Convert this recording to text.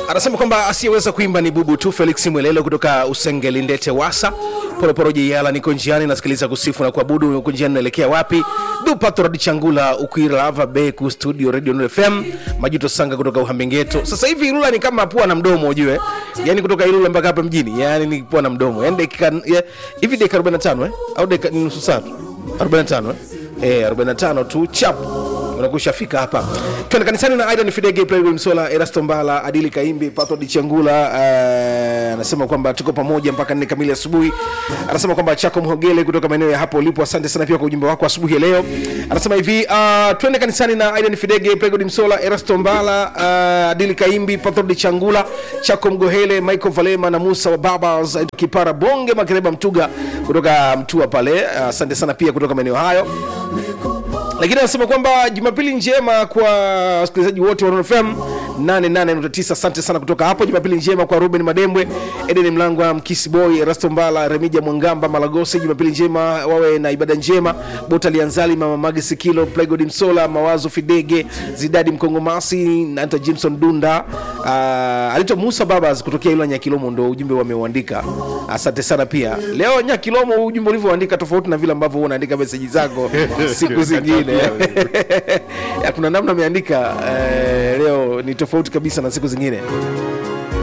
anasema kwamba asiyeweza kuimba ni bubu tu felix mwelelo kutoka usengeli ndete wasa poleporo jeiala niko njiani nasikiliza kusifu na kuabudu uko njiani naelekea wapi dupatoradi changula ukwirava beku studio radio Nuru fm majuto sanga kutoka uhambengeto sasa hivi ilula ni kama pua na mdomo ujue yani kutoka ilula mpaka hapa mjini yani ni pua na mdomo yani dakika ya- hivi dakika 45 eh? au dakika ni nusu saa tu 45 eh? Eh, 45 tu chap unakushafika hapa twende kanisani na aidan fidege Playboy msola erasto mbala adili kaimbi patro dichangula eh, anasema kwamba tuko pamoja mpaka nne kamili asubuhi anasema kwamba chako mhogele kutoka maeneo ya hapo ulipo asante sana pia kwa ujumbe wako asubuhi ya leo anasema hivi uh, twende kanisani na aidan fidege Playboy msola erasto mbala uh, adili kaimbi patro dichangula chako mgohele michael valema na musa wa babas kipara bonge makereba mtuga kutoka mtua pale asante uh, sana pia kutoka maeneo hayo lakini anasema kwamba jumapili njema kwa wasikilizaji wote wa Nuru FM 88.9 asante sana kutoka hapo jumapili njema kwa ruben madembwe eden mlangwa mkisi boy rasto mbala remija mwangamba malagosi jumapili njema wawe na ibada njema bota lianzali mama magi sikilo plegod msola mawazo fidege zidadi mkongomasi nanta jimson dunda uh, alito musa babas kutokea ila nyakilomo ndo ujumbe wameuandika asante sana pia leo nyakilomo ujumbe ulivyoandika tofauti na vile ambavyo huwa unaandika meseji zako siku zingine Ya, kuna namna ameandika eh, leo ni tofauti kabisa na siku zingine